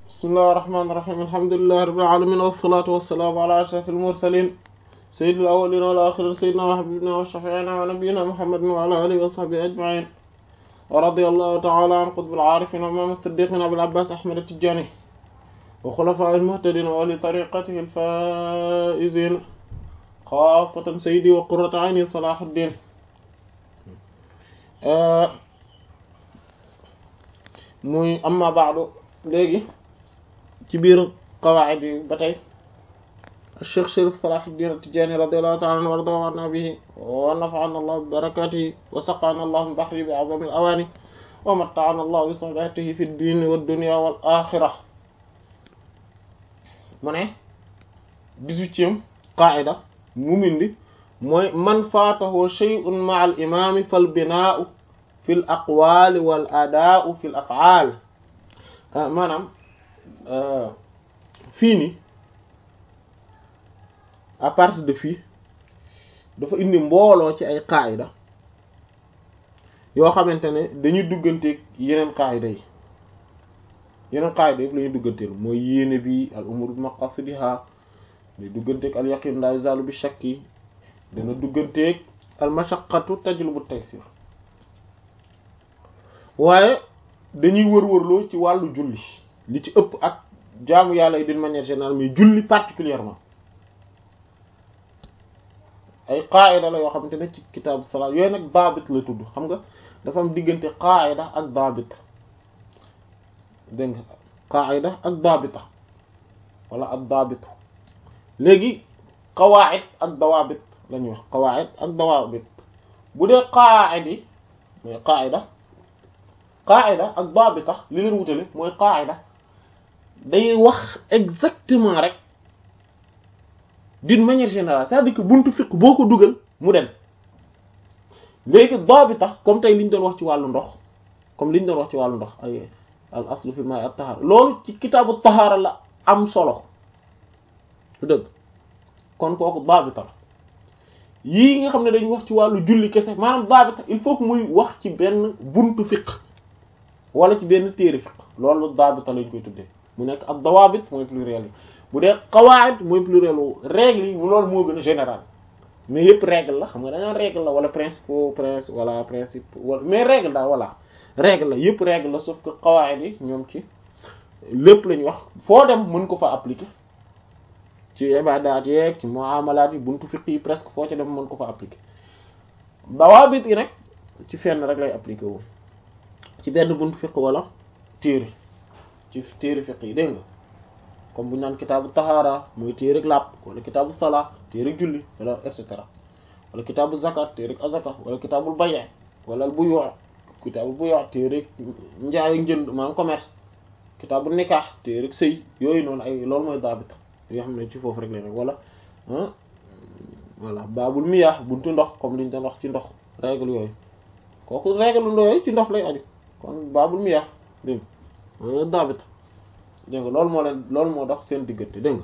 bismillahir rahmanir rahim alhamdulillahi rabbil alamin wassalatu wassalamu ala ashrafil mursalin sayyidil awwalin wal akhirin sayyidina wa habibina wa shafi'ina wa nabiyyina muhammadin wa ala alihi wa sahbihi ajma'in wa radiyallahu ta'ala an qutbil arifin wa imam as-siddiqin abil abbas ahmad at-tijani wa khulafa'il muhtadin wa ahli tariqatihi al-faizin xaasatan sayyidi wa qurratu ayni salahuddin muy amma ba'du léegi ci biir qawaid yi ba tey Cheikh Chérif Salahuddin At-Tidjânî radiyallahu ta'ala anhu warda wa nabihi wa nafa'ana Allah bi barakatihi wa saqana Allah min bahri bi a'zami al-awani wa matta'ana Allah bi sohbatihi fi ad-din wa ad-dunya wal akhirah mu ne dix-huitième qaida mu mindi mooy man faatahu shay'un ma'a al-imam fal bina'u fi al-aqwal wal ada'u fi al-af'al maanaam fii nii à partir de fii dafa indi mbooloo ci ay qaayida yoo xamante ne dañuy dugganteeg yeneen qaayida yi yeneen qaayida yëpp la ñuy dugganteel mooy yéene bi al umur bi maqasidiha day dugganteeg al yaqin la yazalu bi shakki dana dugganteeg al mashaqqatu tajlubu taysir waaye dañuy wër-wërloo ci wàllu julli li ci ëpp ak jaamu yàlla yi d'une manière générale mais julli particulièrement ay qaayida la yoo xamante ne ci kitaabu salaat yooyu nag daabit la tudd xam nga dafa am diggante qaayida ak daabit dégg nga qaayida ak daabita wala ak daabitu léegi qawaid ak dawaabit la ñuy wax qawaid ak dawaabit bu dee qaayid yi mooy qaayida qaayida ak daabita li leen wutale mooy qaayida day wax exactement rek d'une manière générale c'est-à-dire que buntu fiq boo ko dugal mu dem léegi daabita comme tey li ñu doon wax ci wàllu ndox comme li ñu doon wax ci wàllu ndox ay al aslu fi ma'i at-tahara loolu ci kitaabu tahaara la am solo dëgg kon kooku daabita la yii nga xam ne dañuy wax ci wàllu julli kese maanaam daabita il faut que muy wax ci benn buntu fiq wala ci benn téere fiq loolu daabita lañ koy tuddee mu nekk ak dawaabit mooy pluriel yi bu dee qawaid mooy pluriel wu règle yi loolu moo gën a général mais yëpp règle la xam nga dañoo règle la wala principe principe wala principe wala mais règle daal voilà règle la yëpp règle la sauf que qawaid yi ñoom ci lépp la ñuy wax foo dem mën ko fa appliquer ci ibadaat yeeg ci muamalaat yi buntu fiq yi presque foo ca dem mën ko fa appliquer dawaabit yi nag ci fenn rek lay appliquer wu ci benn buntu fiq wala téere ci téere fiq yi dégg nga comme bu ñu naan kitaabu tahaara mooy téereg làpp wala kitaabu salaa téereg julli wala et cetera wala kitaabu zakat téereg azaka wala kitaabul bay'a wala bu yoo kitaabul bu yoo téereg njaay njënd maanaam commerce kitaabu nikah téereg sëy yooyu noonu ay loolu mooy daabita yoo xam ne ci foofu rek la rek wala voilà baabul miyah buntu ndox comme li ñu doon wax ci ndox règle yooyu kooku règle ndox yooyu ci ndox lay aju kon baabul miyah dégg nga daabita dégg nga loolu moo leen loolu moo dox seen diggante dégg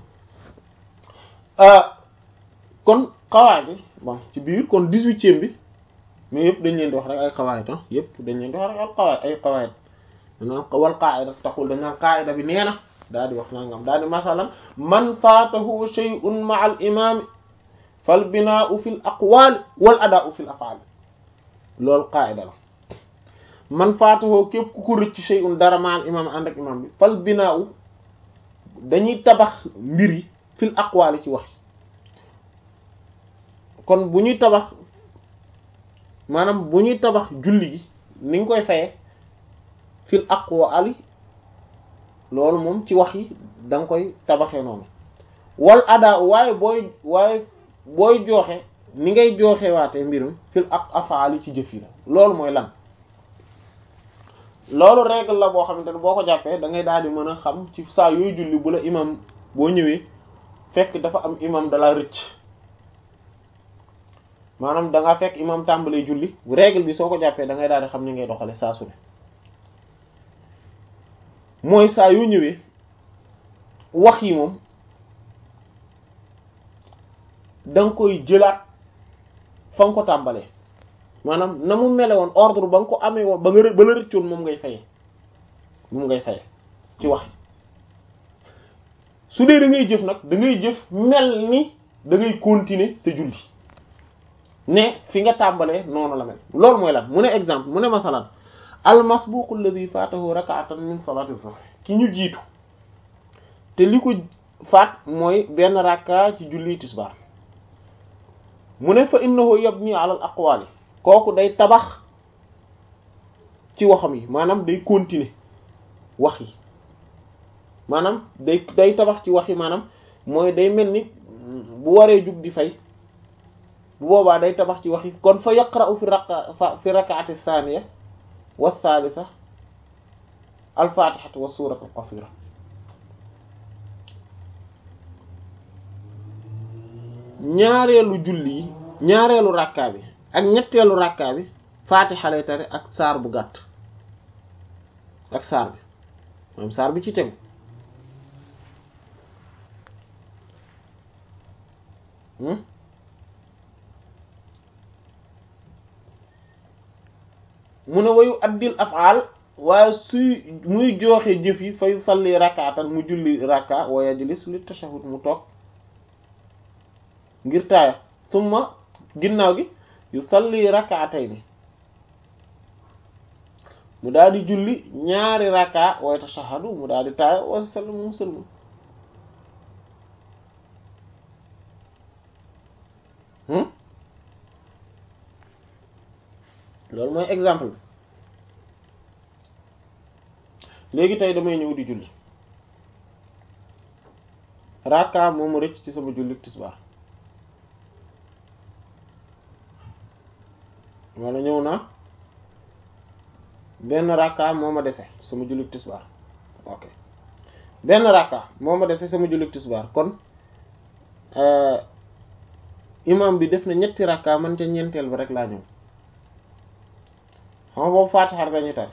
nga kon xawaay bi bon ci biir kon dix-huitième bi mais yëpp dañ leen di wax rek ay xawaayit ah yëpp dañ leen di wax rek ay xawaayit ay xawaayit danaan wal qaa'ida taxul dañ naan qaa'ida bi nee na daal di wax nangam daal di masalan man faatahu shay'un ma'a al imam fal binaa'u fil aqwal wal adaa'u fil af'al loolu qaa'ida la man faatahu képp ku ko rëcc shay'un dara ma'a al imam ànd ak imam bi fal binaa'u dañuy tabax mbir yi fil aqwali ci wax kon bu ñuy tabax maanaam bu ñuy tabax julli gi ni nga koy faye fil aqwali loolu moom ci wax yi da nga koy tabaxee noonu wal ada waaye booy waaye booy jooxe ni ngay jooxe waatee mbirum fil ak afaali ci jëf yi la loolu mooy lan loolu règle la boo xamante ne boo ko jàppee da ngay daal di mën a xam ci saa yooyu julli bu la imam boo ñëwee fekk dafa am imam dala rëcc maanaam da nga fekk imam tàmbalee julli règle bi soo ko jàppee da ngay daal di xam ni ngay doxale saa su ne mooy saa yoo ñëwee wax yi moom da nga koy jëlaat fa nga ko tàmbalee maanaam na mu mele woon ordre ba nga ko amee woon ba nga ba la rëccoon moom ngay faye moom ngay faye ci wax su dee da ngay jëf nag da ngay jëf mel ni da ngay continuer sa julli ne fi nga tàmbalee noonu la mel loolu mooy lan mu ne exemple mu ne masalan al masbuq alladhi fatahu rak'atan min salati zuhr ki ñu jiitu te li ko faat mooy benn rakka ci julli tisbaar mu ne fa innahu yabni ala al aqwali kooku day tabax ci waxam yi maanaam day continuer wax yi maanaam day day tabax ci wax yi maanaam mooy day mel ni bu waree jug di fay bu boobaa day tabax ci wax yi kon fa yaqra'u fi raqa fi rak'ati thaniya wa thalitha al fatihatu wa suratu al qasira ñaareelu julli yi ñaareelu rakkaa bi ak ñetteelu rakkaa bi faatixa lay tari ak saar bu gàtt ak saar bi moom saar bi ci tegu mu ne wayu addil afaal waaye suy muy jooxe jëf yi fay salli rakkaatan mu julli rakka wa yajlis li tashahhud mu toog ngir taaya summa ginnaaw gi yu salli rakkaatayni mu daal di julli ñaari rakka wa tashahhadu mu daal di taaya wa sallam mu sëlmu loolu mooy exemple bi léegi tey damay ñëw di julli rakka moo ma rëcc ci sama julli tisbaar wala ñëw na benn rakka moo ma dese sama julli tisbaar ok benn rakka moo ma dese sama julli tisbaar kon imam bi def na ñetti rakka man ca ñeenteel bi rek laa ñëw xam nga boobu faatixar dañuy tar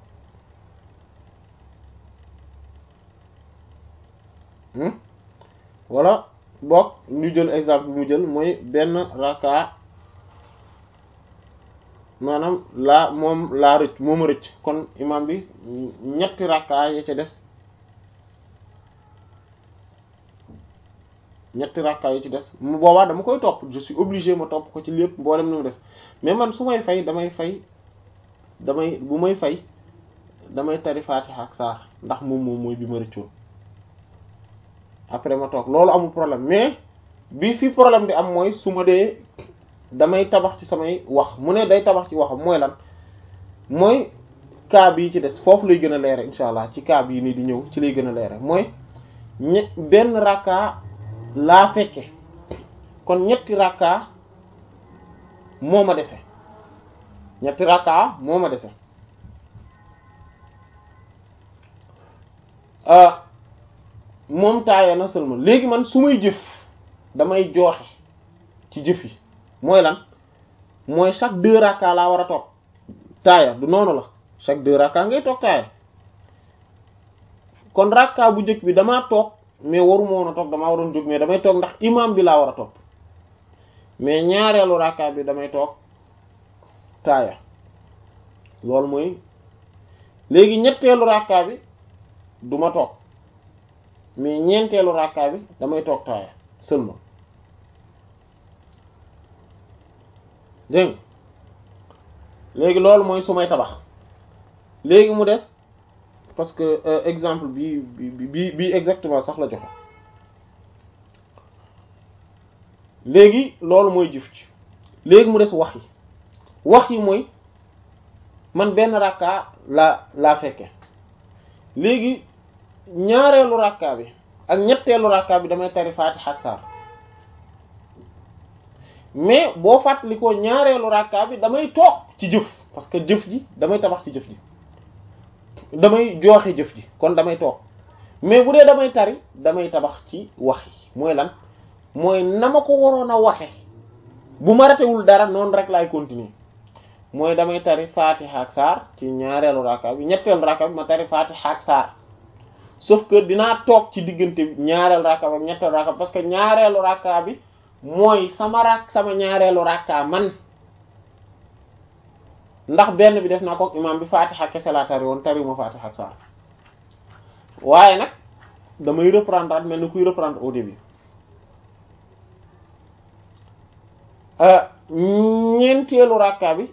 wala boog ñu jël exemple bi mu jël mooy benn rakka maanaam laa moom laa rëcc mooma rëcc kon imam bi ñetti rakka ya ca des ñetti rakka yi ci des mu boobaa dama koy topp je suis obligé ma topp ko ci lépp mboolem ni mu def mais man su may fay damay fay damay bu may fay damay tari Fatiha ak saar ndax moom moom mooy bi ma rëccoon après ma toog loolu amul problème mais bi fi problème di am mooy su ma dee damay tabax ci samay wax mu ne day tabax ci waxam mooy lan mooy cas bii ci des foofu lay gën a leere insha allah ci cas bii nii di ñëw ci lay gën a leere mooy ñe benn rakka laa fekke kon ñetti rakka moo ma dese ñetti rakka moo ma dese moom taaya na seulement léegi man su may jëf damay jooxe ci jëf yi mooy lan mooy chaque deux rakka laa war a toog taaya du noonu la chaque deux rakka ngay toog taaya kon rakka bu njëkk bi damaa toog mais waruma woon a toog damaa waroon jóg mais damay toog ndax imam bi laa war a toog mais ñaareelu rakka bi damay toog taaya loolu mooy léegi ñetteelu rakka bi du ma toog mais ñeenteelu rakka bi damay toog taaya seulement dégg léegi loolu mooy su may tabax léegi mu des parce que exemple bi bi bi exactement sax la joxe léegi loolu mooy jëf ci léegi mu des wax yi wax yi mooy man benn rakka la laa fekke léegi ñaareelu rakka bi ak ñetteelu rakka bi damay tari Faatiha ak saar mais boo fàttalikoo ñaareelu rakka bi damay toog ci jëf parce que jëf ji damay tabax ci jëf ji damay jooxe jëf ji kon damay toog mais bu dee damay tari damay tabax ci wax yi mooy lan mooy na ma ko waroon a waxe bu ma ratewul dara noonu rek laay continuer mooy damay tari Fatiha ak saar ci ñaareelu rakka bi ñetteelu rakka bi ma tari Fatiha ak saar sauf que dinaa toog ci diggante ñaareelu rakka bi ak ñetteelu rakka bi parce que ñaareelu rakka bi mooy sama rak sama ñaareelu rakka man ndax benn bi def naa ko imam bi Fatiha kese laa tari woon tariwuma Fatiha ak saar waaye nag damay reprendre mel ni kuy reprendre au début ñeenteelu rakka bi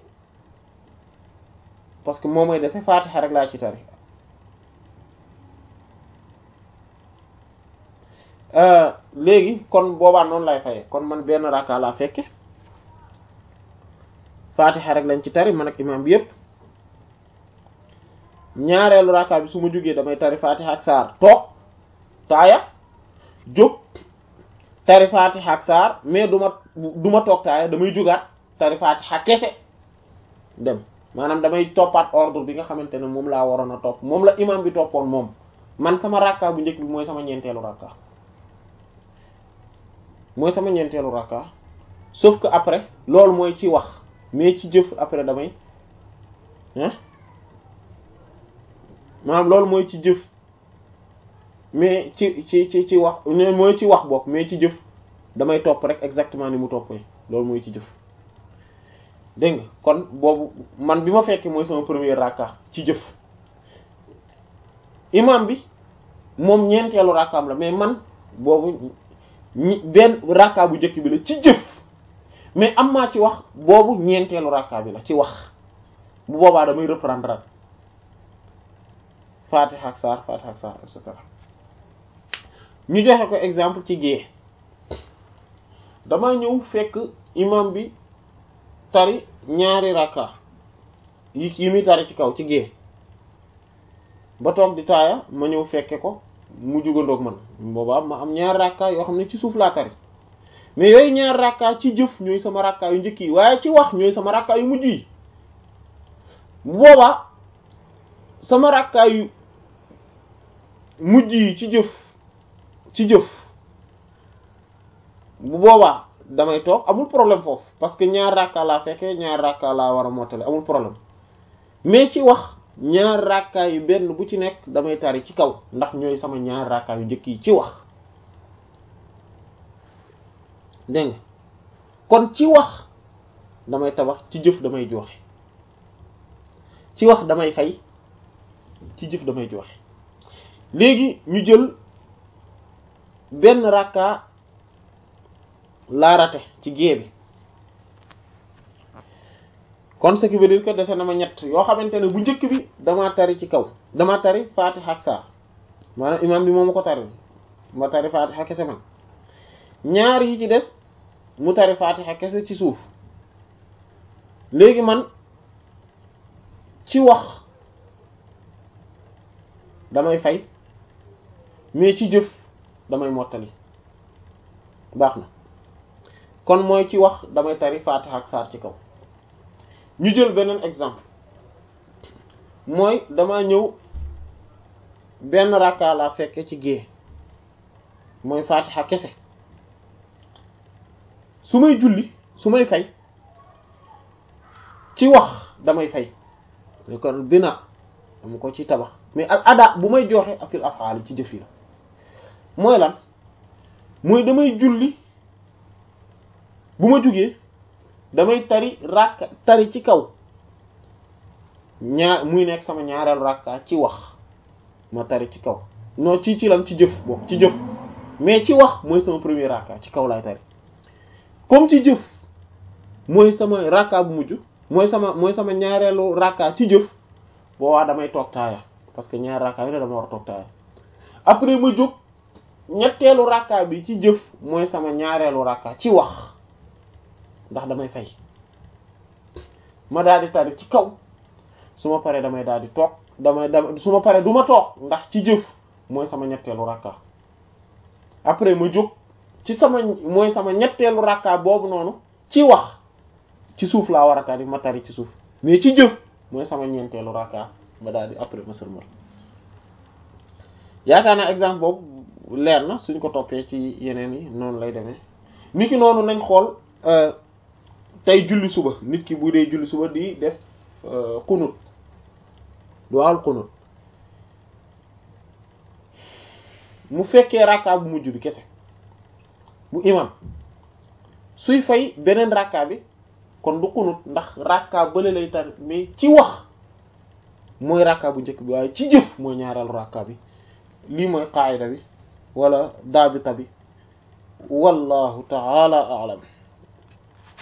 parce que moo may dese faatixa rek laa ci tari léegi kon boobaa noonu lay fayee kon man benn rakka laa fekke faatixa rek lañ ci tari man ak imam bi yépp ñaareelu rakka bi su ma jógee damay tari faatixa ak saar toog taaya jóg tari faatixa ak saar mais du ma du ma toog taaya damay jógaat tari faatixa kese dem maanaam damay toppaat ordre bi nga xamante ne moom laa waroon a topp moom la imam bi toppoon moom man sama rakka bu njëkk bi mooy sama ñeenteelu rakka mooy sama ñeenteelu rakka sauf que après loolu mooy ci wax mais ci jëf après damay hein maanaam loolu mooy ci jëf mais ci ci ci ci wax mooy ci wax bopp mais ci jëf damay topp rek exactement ni mu toppee loolu mooy ci jëf dégg nga kon boobu man bi ma fekkee mooy sama premier rakka ci jëf imam bi moom ñeenteelu rakkaam la mais man boobu ñi benn rakka bu njëkk bi la ci jëf mais am maa ci wax boobu ñeenteelu rakka bi la ci wax bu boobaa damay reprendre Fatiha ak saar Fatiha ak saar et cetera ñu joxe ko exemple ci gée dama ñëw fekk imam bi tari ñaari rakka yi yi muy tari ci kaw ci gée ba toog di taaya ma ñëw fekke ko mu jugandoog man boobaa ma am ñaari rakka yoo xam ne ci suuf laa tari mais yooyu ñaari rakka ci jëf ñooy sama rakka yu njëkk yi waaye ci wax ñooy sama rakka yu mujj yi bu boobaa sama rakka yu mujj yi ci jëf ci jëf bu boobaa damay toog amul problème foofu parce que ñaar rakka laa fekkee ñaar rakka laa war a mottale amul problème mais ci wax ñaar rakka yu benn bu ci nekk damay tari ci kaw ndax ñooy sama ñaar rakka yu njëkk yi ci wax dégg nga kon ci wax damay tabax ci jëf damay joxe ci wax damay fay ci jëf damay joxe léegi ñu jël benn rakka laa rate ci gée bi kon ce qui veut dire que dese na ma ñett yoo xamante ne bu njëkk bi damaa tari ci kaw dama tari Fatiha ak saar maanaam imam bi moo ma ko tari ma tari Fatiha kese man ñaar yi ci des mu tari Fatiha kese ci suuf léegi man ci wax damay fay mais ci jëf damay mottali baax na kon mooy ci wax damay tari Fatiha ak saar ci kaw ñu jël beneen exemple mooy dama ñëw benn rakka laa fekke ci gée mooy Fatiha kese su may julli su may fay ci wax damay fay kon bina dama ko ci tabax mais al ada bu may joxe afil afaal ci jëf yi la mooy lan mooy damay julli bu ma jugee damay tari rakka tari ci kaw ñaar muy nekk sama ñaareel rakka ci wax ma tari ci kaw non ci ci lan ci jëf boobu ci jëf mais ci wax mooy sama premier rakka ci kaw laay tari comme ci jëf mooy sama rakka bu mujj mooy sama mooy sama ñaareelu rakka ci jëf boobaa damay toog taaya parce que ñaari rakka yi ne dama war a toog taaya après ma jóg ñetteelu rakka bi ci jëf mooy sama ñaareelu rakka ci wax ndax damay fay ma daal di tari ci kaw su ma paree damay daal di toog damay dama su ma paree du ma toog ndax ci jëf mooy sama ñetteelu rakka après ma jóg ci sama mooy sama ñetteelu rakka boobu noonu ci wax ci suuf laa war a tari ma tari ci suuf mais ci jëf mooy sama ñeenteelu rakka ma daal di après ma sërmal yaakaar naa exemple boobu leer na suñ ko toppee ci yeneen yi noonu lay demee nit ki noonu nañ xool tey julli suba nit ki bu dee julli suba di def xunut duwaal xunut mu fekkee rakka bu mujj bi kese bu imam suy fay beneen rakka bi kon du xunut ndax rakka bële lay tar mais ci wax mooy rakka bu njëkk bi waaye ci jëf mooy ñaareelu rakka bi lii mooy qaayida bi wala daabita bi wallahu taala a'lam